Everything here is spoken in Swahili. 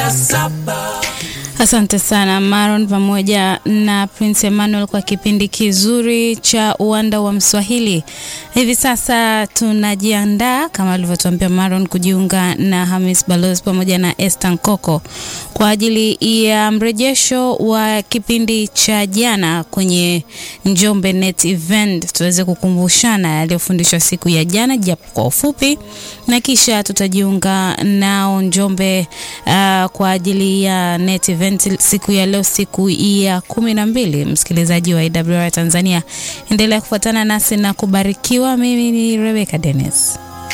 saa saba. Asante sana Maron pamoja na Prince Emmanuel kwa kipindi kizuri cha uwanda wa Mswahili. Hivi sasa tunajiandaa kama alivyotuambia Maron kujiunga na Hamis Balozi pamoja na Esther Nkoko kwa ajili ya mrejesho wa kipindi cha jana kwenye Njombe Net Event, tuweze kukumbushana yaliyofundishwa siku ya jana japo kwa ufupi, na kisha tutajiunga nao Njombe uh, kwa ajili ya Net Event siku ya leo, siku ya kumi na mbili. Msikilizaji wa IWR Tanzania, endelea kufuatana nasi na kubarikiwa. Mimi ni Rebecca Dennis.